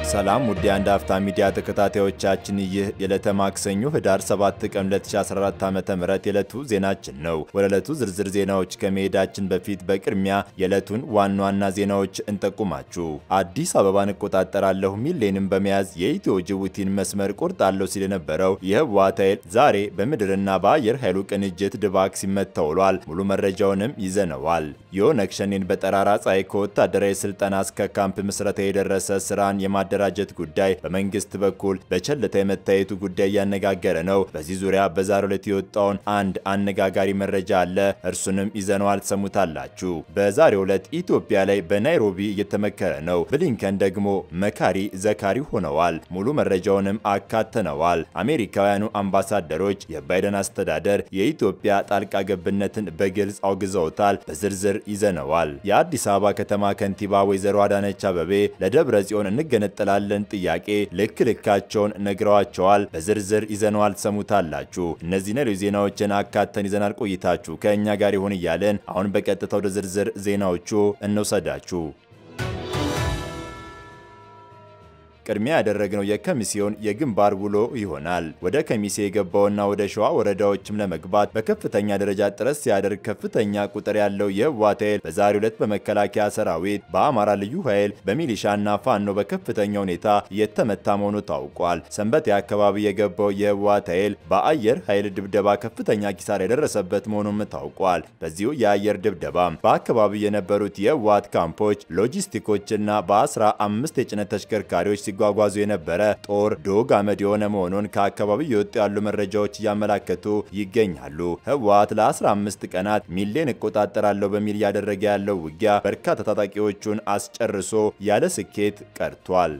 ሰላም ውድ የአንድ አፍታ ሚዲያ ተከታታዮቻችን፣ ይህ የዕለተ ማክሰኞ ህዳር 7 ቀን 2014 ዓ.ም የዕለቱ ዜናችን ነው። ወደ ዕለቱ ዝርዝር ዜናዎች ከመሄዳችን በፊት በቅድሚያ የዕለቱን ዋና ዋና ዜናዎች እንጠቁማችሁ። አዲስ አበባን እቆጣጠራለሁ ሚሌንም በመያዝ የኢትዮ ጅቡቲን መስመር ቆርጣለሁ ሲል የነበረው የህወሓት ኃይል ዛሬ በምድርና በአየር ኃይሉ ቅንጅት ድባቅ ሲመታ ውሏል። ሙሉ መረጃውንም ይዘነዋል። የኦነግ ሸኔን በጠራራ ፀሐይ ከወታደራዊ ስልጠና እስከ ካምፕ ምስረታ የደረሰ ስራን የማደራጀት ጉዳይ በመንግስት በኩል በቸልታ የመታየቱ ጉዳይ እያነጋገረ ነው። በዚህ ዙሪያ በዛሬው ዕለት የወጣውን አንድ አነጋጋሪ መረጃ አለ። እርሱንም ይዘነዋል፣ ትሰሙታላችሁ። በዛሬው ዕለት ኢትዮጵያ ላይ በናይሮቢ እየተመከረ ነው። ብሊንከን ደግሞ መካሪ ዘካሪ ሆነዋል። ሙሉ መረጃውንም አካተነዋል። አሜሪካውያኑ አምባሳደሮች የባይደን አስተዳደር የኢትዮጵያ ጣልቃ ገብነትን በግልጽ አውግዘውታል። በዝርዝር ይዘነዋል። የአዲስ አበባ ከተማ ከንቲባ ወይዘሮ አዳነች አበቤ ለደብረ ጽዮን እንገነጠላለን ጥያቄ ልክ ልካቸውን ነግረዋቸዋል። በዝርዝር ይዘነዋል፣ ትሰሙታላችሁ። እነዚህ ሌሎች ዜናዎችን አካተን ይዘናል። ቆይታችሁ ከእኛ ጋር ይሁን እያለን አሁን በቀጥታ ወደ ዝርዝር ዜናዎቹ እንውሰዳችሁ። ቅድሚያ ያደረግነው የከሚሴውን የግንባር ውሎ ይሆናል። ወደ ከሚሴ የገባውና ወደ ሸዋ ወረዳዎችም ለመግባት በከፍተኛ ደረጃ ጥረት ሲያደርግ ከፍተኛ ቁጥር ያለው የህወሓት ኃይል በዛሬው ዕለት በመከላከያ ሰራዊት፣ በአማራ ልዩ ኃይል፣ በሚሊሻና ፋኖ በከፍተኛ ሁኔታ የተመታ መሆኑ ታውቋል። ሰንበቴ አካባቢ የገባው የህወሓት ኃይል በአየር ኃይል ድብደባ ከፍተኛ ኪሳራ የደረሰበት መሆኑም ታውቋል። በዚሁ የአየር ድብደባ በአካባቢው የነበሩት የህወሓት ካምፖች፣ ሎጂስቲኮችና በአስራ አምስት የጭነት ተሽከርካሪዎች ሲጓጓዙ የነበረ ጦር ዶግ አመድ የሆነ መሆኑን ከአካባቢው የወጡ ያሉ መረጃዎች እያመላከቱ ይገኛሉ። ህወሓት ለ15 ቀናት ሚሌን እቆጣጠራለሁ በሚል እያደረገ ያለው ውጊያ በርካታ ታጣቂዎቹን አስጨርሶ ያለ ስኬት ቀርቷል።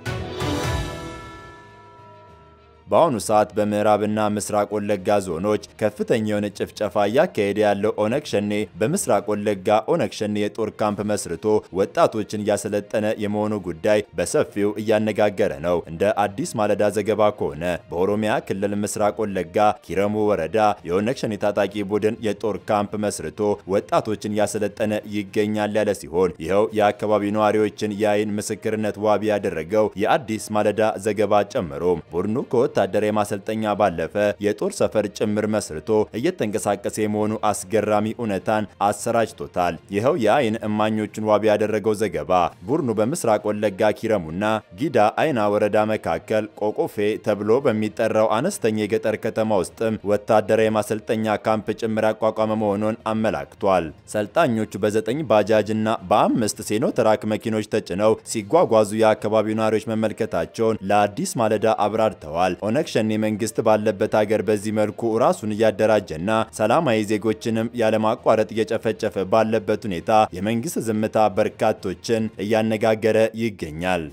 በአሁኑ ሰዓት በምዕራብና ምስራቅ ወለጋ ዞኖች ከፍተኛ የሆነ ጭፍጨፋ እያካሄደ ያለው ኦነግ ሸኔ በምስራቅ ወለጋ ኦነግ ሸኔ የጦር ካምፕ መስርቶ ወጣቶችን እያሰለጠነ የመሆኑ ጉዳይ በሰፊው እያነጋገረ ነው። እንደ አዲስ ማለዳ ዘገባ ከሆነ በኦሮሚያ ክልል ምስራቅ ወለጋ ኪረሙ ወረዳ የኦነግ ሸኔ ታጣቂ ቡድን የጦር ካምፕ መስርቶ ወጣቶችን እያሰለጠነ ይገኛል ያለ ሲሆን ይኸው የአካባቢው ነዋሪዎችን የአይን ምስክርነት ዋቢ ያደረገው የአዲስ ማለዳ ዘገባ ጨምሮ ቡድኑ ወታደራዊ ማሰልጠኛ ባለፈ የጦር ሰፈር ጭምር መስርቶ እየተንቀሳቀሰ የመሆኑ አስገራሚ እውነታን አሰራጭቶታል። ይኸው የአይን እማኞቹን ዋቢ ያደረገው ዘገባ ቡድኑ በምስራቅ ወለጋ ኪረሙና ጊዳ አይና ወረዳ መካከል ቆቆፌ ተብሎ በሚጠራው አነስተኛ የገጠር ከተማ ውስጥም ወታደራዊ ማሰልጠኛ ካምፕ ጭምር ያቋቋመ መሆኑን አመላክቷል። ሰልጣኞቹ በዘጠኝ ባጃጅ እና በአምስት ሴኖትራክ መኪኖች ተጭነው ሲጓጓዙ የአካባቢው ነዋሪዎች መመልከታቸውን ለአዲስ ማለዳ አብራርተዋል። ኦነግ ሸኔ መንግስት ባለበት ሀገር በዚህ መልኩ ራሱን እያደራጀና ሰላማዊ ዜጎችንም ያለማቋረጥ እየጨፈጨፈ ባለበት ሁኔታ የመንግስት ዝምታ በርካቶችን እያነጋገረ ይገኛል።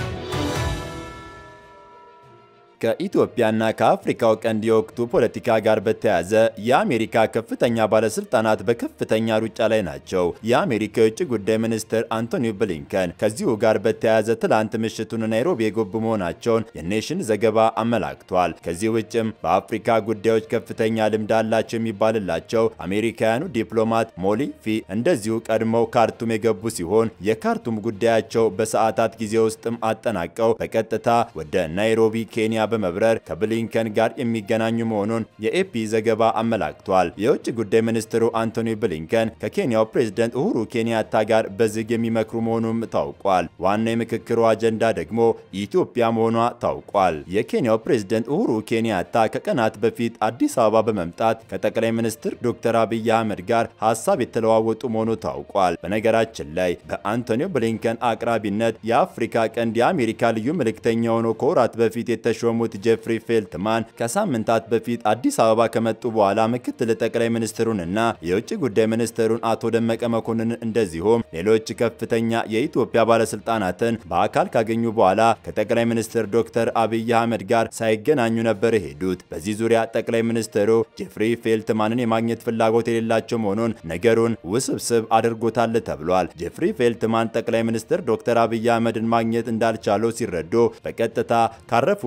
ከኢትዮጵያና ከአፍሪካው ቀንድ የወቅቱ ፖለቲካ ጋር በተያያዘ የአሜሪካ ከፍተኛ ባለስልጣናት በከፍተኛ ሩጫ ላይ ናቸው። የአሜሪካ የውጭ ጉዳይ ሚኒስትር አንቶኒ ብሊንከን ከዚሁ ጋር በተያያዘ ትላንት ምሽቱን ናይሮቢ የገቡ መሆናቸውን የኔሽን ዘገባ አመላክቷል። ከዚህ ውጭም በአፍሪካ ጉዳዮች ከፍተኛ ልምድ አላቸው የሚባልላቸው አሜሪካውያኑ ዲፕሎማት ሞሊፊ እንደዚሁ ቀድመው ካርቱም የገቡ ሲሆን የካርቱም ጉዳያቸው በሰዓታት ጊዜ ውስጥም አጠናቀው በቀጥታ ወደ ናይሮቢ ኬንያ በመብረር ከብሊንከን ጋር የሚገናኙ መሆኑን የኤፒ ዘገባ አመላክቷል። የውጭ ጉዳይ ሚኒስትሩ አንቶኒ ብሊንከን ከኬንያው ፕሬዝደንት ኡሁሩ ኬንያታ ጋር በዝግ የሚመክሩ መሆኑም ታውቋል። ዋና የምክክሩ አጀንዳ ደግሞ ኢትዮጵያ መሆኗ ታውቋል። የኬንያው ፕሬዝደንት ኡሁሩ ኬንያታ ከቀናት በፊት አዲስ አበባ በመምጣት ከጠቅላይ ሚኒስትር ዶክተር አብይ አህመድ ጋር ሀሳብ የተለዋወጡ መሆኑ ታውቋል። በነገራችን ላይ በአንቶኒ ብሊንከን አቅራቢነት የአፍሪካ ቀንድ የአሜሪካ ልዩ መልእክተኛ ሆኖ ከወራት በፊት የተሾሙ ሙት ጄፍሪ ፌልትማን ከሳምንታት በፊት አዲስ አበባ ከመጡ በኋላ ምክትል ጠቅላይ ሚኒስትሩንና የውጭ ጉዳይ ሚኒስትሩን አቶ ደመቀ መኮንን እንደዚሁም ሌሎች ከፍተኛ የኢትዮጵያ ባለስልጣናትን በአካል ካገኙ በኋላ ከጠቅላይ ሚኒስትር ዶክተር አብይ አህመድ ጋር ሳይገናኙ ነበር የሄዱት። በዚህ ዙሪያ ጠቅላይ ሚኒስትሩ ጄፍሪ ፌልትማንን የማግኘት ፍላጎት የሌላቸው መሆኑን ነገሩን ውስብስብ አድርጎታል ተብሏል። ጄፍሪ ፌልትማን ጠቅላይ ሚኒስትር ዶክተር አብይ አህመድን ማግኘት እንዳልቻሉ ሲረዱ በቀጥታ ካረፉበት የ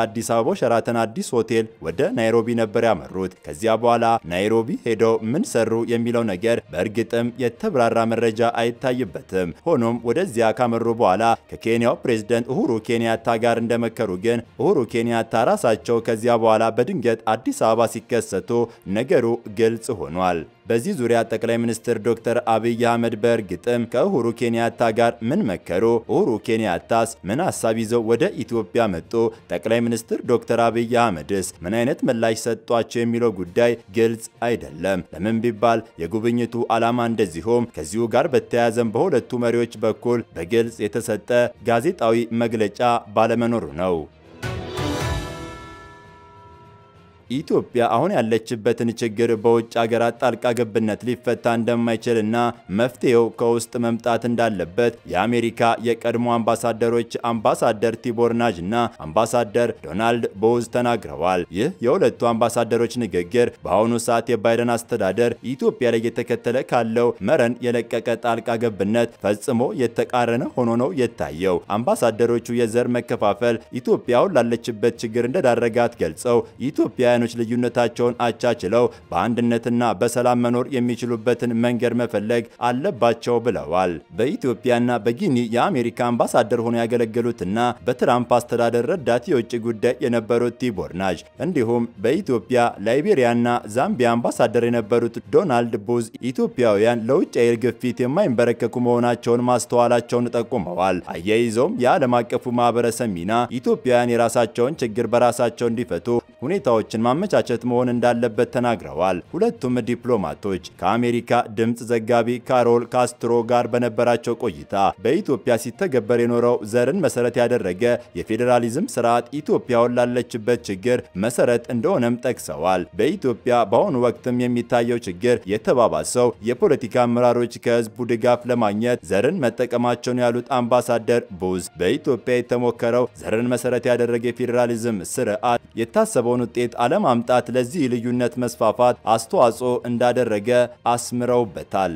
ከአዲስ አበባው ሸራተን አዲስ ሆቴል ወደ ናይሮቢ ነበር ያመሩት። ከዚያ በኋላ ናይሮቢ ሄደው ምን ሰሩ የሚለው ነገር በእርግጥም የተብራራ መረጃ አይታይበትም። ሆኖም ወደዚያ ካመሩ በኋላ ከኬንያው ፕሬዝደንት ኡሁሩ ኬንያታ ጋር እንደመከሩ ግን ኡሁሩ ኬንያታ ራሳቸው ከዚያ በኋላ በድንገት አዲስ አበባ ሲከሰቱ ነገሩ ግልጽ ሆኗል። በዚህ ዙሪያ ጠቅላይ ሚኒስትር ዶክተር አብይ አህመድ በእርግጥም ከኡሁሩ ኬንያታ ጋር ምን መከሩ? ኡሁሩ ኬንያታስ ምን ሀሳብ ይዘው ወደ ኢትዮጵያ መጡ? ጠቅላይ ሚኒስትር ዶክተር አብይ አህመድስ ምን አይነት ምላሽ ሰጧቸው? የሚለው ጉዳይ ግልጽ አይደለም። ለምን ቢባል የጉብኝቱ ዓላማ እንደዚሁም ከዚሁ ጋር በተያያዘም በሁለቱ መሪዎች በኩል በግልጽ የተሰጠ ጋዜጣዊ መግለጫ ባለመኖሩ ነው። ኢትዮጵያ አሁን ያለችበትን ችግር በውጭ ሀገራት ጣልቃ ገብነት ሊፈታ እንደማይችልና መፍትሄው ከውስጥ መምጣት እንዳለበት የአሜሪካ የቀድሞ አምባሳደሮች አምባሳደር ቲቦር ናጅ እና አምባሳደር ዶናልድ ቦዝ ተናግረዋል። ይህ የሁለቱ አምባሳደሮች ንግግር በአሁኑ ሰዓት የባይደን አስተዳደር ኢትዮጵያ ላይ የተከተለ ካለው መረን የለቀቀ ጣልቃ ገብነት ፈጽሞ የተቃረነ ሆኖ ነው የታየው። አምባሳደሮቹ የዘር መከፋፈል ኢትዮጵያ አሁን ላለችበት ችግር እንደዳረጋት ገልጸው ኢትዮጵያ ኢትዮጵያውያኖች ልዩነታቸውን አቻችለው በአንድነትና በሰላም መኖር የሚችሉበትን መንገድ መፈለግ አለባቸው ብለዋል። በኢትዮጵያና በጊኒ የአሜሪካ አምባሳደር ሆነው ያገለገሉትና በትራምፕ አስተዳደር ረዳት የውጭ ጉዳይ የነበሩት ቲቦር ናጅ እንዲሁም በኢትዮጵያ ላይቤሪያና ዛምቢያ አምባሳደር የነበሩት ዶናልድ ቡዝ ኢትዮጵያውያን ለውጭ ኃይል ግፊት የማይንበረከኩ መሆናቸውን ማስተዋላቸውን ጠቁመዋል። አያይዘውም የዓለም አቀፉ ማህበረሰብ ሚና ኢትዮጵያውያን የራሳቸውን ችግር በራሳቸው እንዲፈቱ ሁኔታዎችን ማመቻቸት መሆን እንዳለበት ተናግረዋል። ሁለቱም ዲፕሎማቶች ከአሜሪካ ድምፅ ዘጋቢ ካሮል ካስትሮ ጋር በነበራቸው ቆይታ በኢትዮጵያ ሲተገበር የኖረው ዘርን መሰረት ያደረገ የፌዴራሊዝም ስርዓት ኢትዮጵያውን ላለችበት ችግር መሰረት እንደሆነም ጠቅሰዋል። በኢትዮጵያ በአሁኑ ወቅትም የሚታየው ችግር የተባባሰው የፖለቲካ አመራሮች ከህዝቡ ድጋፍ ለማግኘት ዘርን መጠቀማቸውን ያሉት አምባሳደር ቡዝ በኢትዮጵያ የተሞከረው ዘርን መሰረት ያደረገ የፌዴራሊዝም ስርዓት የታሰበውን ውጤት አለማምጣት ለዚህ ልዩነት መስፋፋት አስተዋጽኦ እንዳደረገ አስምረውበታል።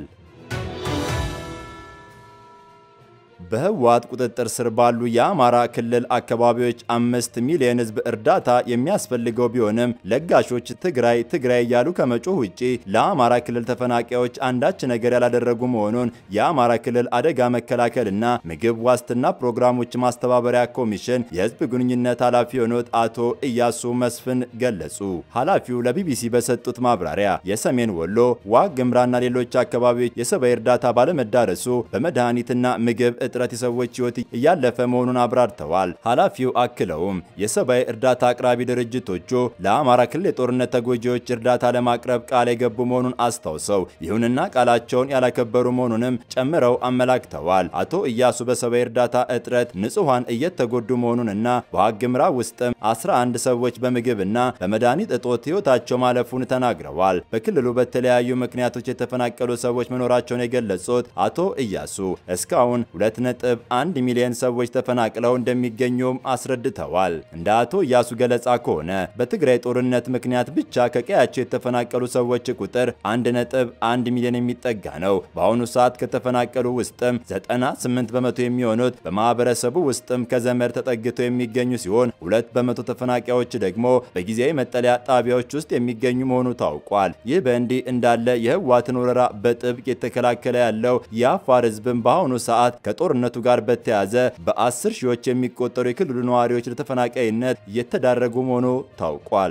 በህወሓት ቁጥጥር ስር ባሉ የአማራ ክልል አካባቢዎች አምስት ሚሊዮን ህዝብ እርዳታ የሚያስፈልገው ቢሆንም ለጋሾች ትግራይ ትግራይ እያሉ ከመጮህ ውጪ ለአማራ ክልል ተፈናቃዮች አንዳች ነገር ያላደረጉ መሆኑን የአማራ ክልል አደጋ መከላከልና ምግብ ዋስትና ፕሮግራሞች ማስተባበሪያ ኮሚሽን የህዝብ ግንኙነት ኃላፊ የሆኑት አቶ እያሱ መስፍን ገለጹ። ኃላፊው ለቢቢሲ በሰጡት ማብራሪያ የሰሜን ወሎ ዋግ ግምራና ሌሎች አካባቢዎች የሰብአዊ እርዳታ ባለመዳረሱ በመድኃኒትና ምግብ እጥረት የሰዎች ህይወት እያለፈ መሆኑን አብራርተዋል። ኃላፊው አክለውም የሰብአዊ እርዳታ አቅራቢ ድርጅቶቹ ለአማራ ክልል የጦርነት ተጎጂዎች እርዳታ ለማቅረብ ቃል የገቡ መሆኑን አስታውሰው ይሁንና ቃላቸውን ያላከበሩ መሆኑንም ጨምረው አመላክተዋል። አቶ እያሱ በሰብአዊ እርዳታ እጥረት ንጹሐን እየተጎዱ መሆኑንና በዋግምራ ውስጥም 11 ሰዎች በምግብና በመድኃኒት እጦት ህይወታቸው ማለፉን ተናግረዋል። በክልሉ በተለያዩ ምክንያቶች የተፈናቀሉ ሰዎች መኖራቸውን የገለጹት አቶ እያሱ እስካሁን ሁለት ነጥብ አንድ ሚሊዮን ሰዎች ተፈናቅለው እንደሚገኙም አስረድተዋል። እንደ አቶ እያሱ ገለጻ ከሆነ በትግራይ ጦርነት ምክንያት ብቻ ከቀያቸው የተፈናቀሉ ሰዎች ቁጥር አንድ ነጥብ አንድ ሚሊዮን የሚጠጋ ነው። በአሁኑ ሰዓት ከተፈናቀሉ ውስጥም 98 በመቶ የሚሆኑት በማህበረሰቡ ውስጥም ከዘመድ ተጠግተው የሚገኙ ሲሆን ሁለት በመቶ ተፈናቃዮች ደግሞ በጊዜያዊ መጠለያ ጣቢያዎች ውስጥ የሚገኙ መሆኑ ታውቋል። ይህ በእንዲህ እንዳለ የህወሓትን ወረራ በጥብቅ የተከላከለ ያለው የአፋር ህዝብም በአሁኑ ሰዓት ከጦርነቱ ጋር በተያያዘ በአስር ሺዎች የሚቆጠሩ የክልሉ ነዋሪዎች ለተፈናቃይነት እየተዳረጉ መሆኑ ታውቋል።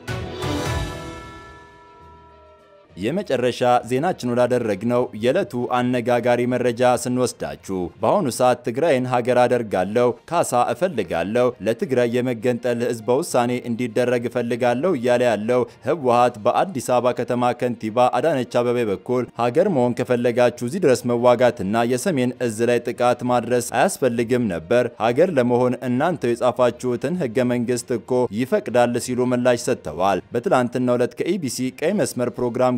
የመጨረሻ ዜናችን ወዳደረግነው የዕለቱ አነጋጋሪ መረጃ ስንወስዳችሁ በአሁኑ ሰዓት ትግራይን ሀገር አደርጋለሁ፣ ካሳ እፈልጋለሁ፣ ለትግራይ የመገንጠል ህዝበ ውሳኔ እንዲደረግ እፈልጋለሁ እያለ ያለው ህወሓት በአዲስ አበባ ከተማ ከንቲባ አዳነች አበቤ በኩል ሀገር መሆን ከፈለጋችሁ እዚህ ድረስ መዋጋትና የሰሜን እዝ ላይ ጥቃት ማድረስ አያስፈልግም ነበር፣ ሀገር ለመሆን እናንተው የጻፋችሁትን ህገ መንግስት እኮ ይፈቅዳል ሲሉ ምላሽ ሰጥተዋል። በትላንትናው ዕለት ከኢቢሲ ቀይ መስመር ፕሮግራም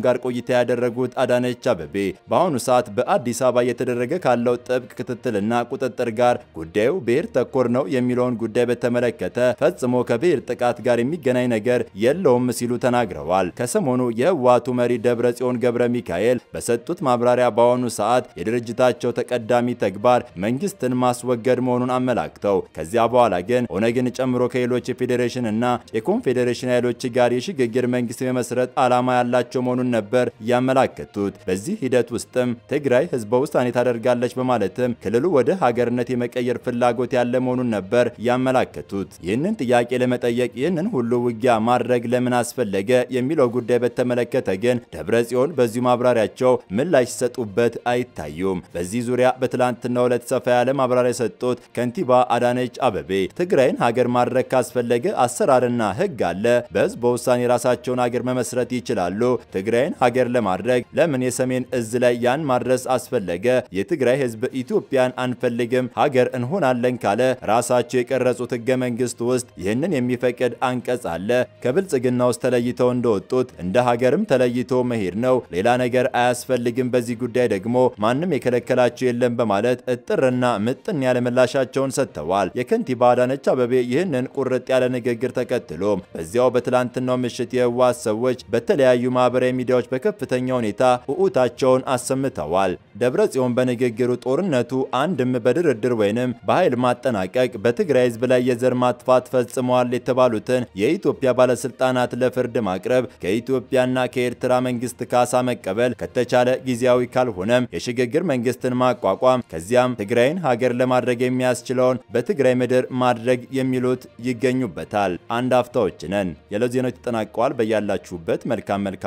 ጋር ቆይታ ያደረጉት አዳነች አበቤ በአሁኑ ሰዓት በአዲስ አበባ እየተደረገ ካለው ጥብቅ ክትትልና ቁጥጥር ጋር ጉዳዩ ብሔር ተኮር ነው የሚለውን ጉዳይ በተመለከተ ፈጽሞ ከብሔር ጥቃት ጋር የሚገናኝ ነገር የለውም ሲሉ ተናግረዋል። ከሰሞኑ የህወሓቱ መሪ ደብረ ጽዮን ገብረ ሚካኤል በሰጡት ማብራሪያ በአሁኑ ሰዓት የድርጅታቸው ተቀዳሚ ተግባር መንግስትን ማስወገድ መሆኑን አመላክተው ከዚያ በኋላ ግን ኦነግን ጨምሮ ከሌሎች የፌዴሬሽን እና የኮንፌዴሬሽን ኃይሎች ጋር የሽግግር መንግስት የመስረት ዓላማ ያላቸው መሆኑን ነበር ያመላከቱት። በዚህ ሂደት ውስጥም ትግራይ ህዝበ ውሳኔ ታደርጋለች በማለትም ክልሉ ወደ ሀገርነት የመቀየር ፍላጎት ያለ መሆኑን ነበር ያመላከቱት። ይህንን ጥያቄ ለመጠየቅ ይህንን ሁሉ ውጊያ ማድረግ ለምን አስፈለገ የሚለው ጉዳይ በተመለከተ ግን ደብረ ጽዮን በዚሁ ማብራሪያቸው ምላሽ ሲሰጡበት አይታዩም። በዚህ ዙሪያ በትላንትናው ዕለት ሰፋ ያለ ማብራሪያ የሰጡት ከንቲባ አዳነች አበቤ ትግራይን ሀገር ማድረግ ካስፈለገ አሰራርና ህግ አለ። በህዝበ ውሳኔ የራሳቸውን ሀገር መመስረት ይችላሉ። ትግራይን ሀገር ለማድረግ ለምን የሰሜን እዝ ላይ ያን ማድረስ አስፈለገ? የትግራይ ህዝብ ኢትዮጵያን አንፈልግም ሀገር እንሆናለን ካለ ራሳቸው የቀረጹት ህገ መንግስት ውስጥ ይህንን የሚፈቅድ አንቀጽ አለ። ከብልጽግና ውስጥ ተለይተው እንደወጡት እንደ ሀገርም ተለይቶ መሄድ ነው። ሌላ ነገር አያስፈልግም። በዚህ ጉዳይ ደግሞ ማንም የከለከላቸው የለም በማለት እጥርና ምጥን ያለ ምላሻቸውን ሰጥተዋል። የከንቲባ አዳነች አበቤ ይህንን ቁርጥ ያለ ንግግር ተከትሎ በዚያው በትላንትናው ምሽት የህወሓት ሰዎች በተለያዩ ማህበራዊ ሚዲያዎች በከፍተኛ ሁኔታ ውዑታቸውን አሰምተዋል። ደብረ ጽዮን በንግግሩ ጦርነቱ አንድም በድርድር ወይንም በኃይል ማጠናቀቅ በትግራይ ህዝብ ላይ የዘር ማጥፋት ፈጽመዋል የተባሉትን የኢትዮጵያ ባለስልጣናት ለፍርድ ማቅረብ፣ ከኢትዮጵያና ከኤርትራ መንግስት ካሳ መቀበል፣ ከተቻለ ጊዜያዊ ካልሆነም የሽግግር መንግስትን ማቋቋም፣ ከዚያም ትግራይን ሀገር ለማድረግ የሚያስችለውን በትግራይ ምድር ማድረግ የሚሉት ይገኙበታል። አንድ አፍታዎች ነን። የዕለት ዜናዎች ተጠናቀዋል። በያላችሁበት መልካም መልካም